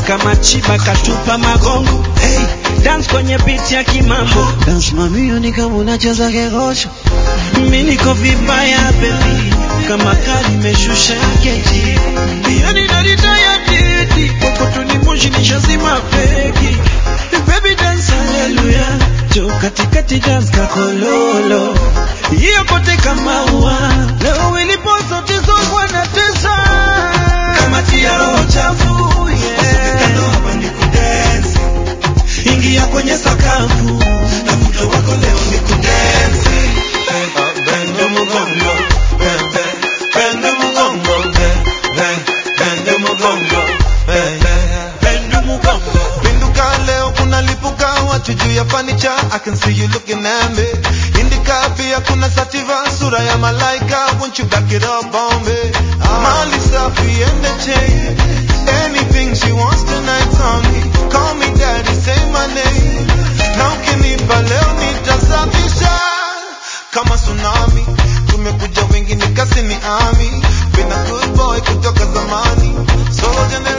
kama chiba katupa magongo hey, dance kwenye beat ya kimambo Dance mamio ni kama unacheza kegosho mi niko vibaya baby kama kali meshusha keti yani naritaya titi kokotuni moshi nishazima feki baby dance haleluya jo katikati dance kakololo hiyo kote kama ua leo ilipo zote zogwa na tesa kama tia roho chafu yeah. hapa ni kudance ingia kwenye sakafu na muda wako leo ni kudance Bende mugongo, bende, bende mugongo, bende, bende mugongo, bende, bende mugongo. Pinduka leo kuna lipuka watu juu ya fanicha I can see you looking at me Indika pia kuna sativa sura ya malaika Won't you back it up on me Mali safi and the chain Anything she wants tonight on me Call me daddy say my name Na ukinipa leo nitasafisha Kama tsunami Tumekuja wengi nikasi ni ami Been a good boy kutoka zamani Solo generation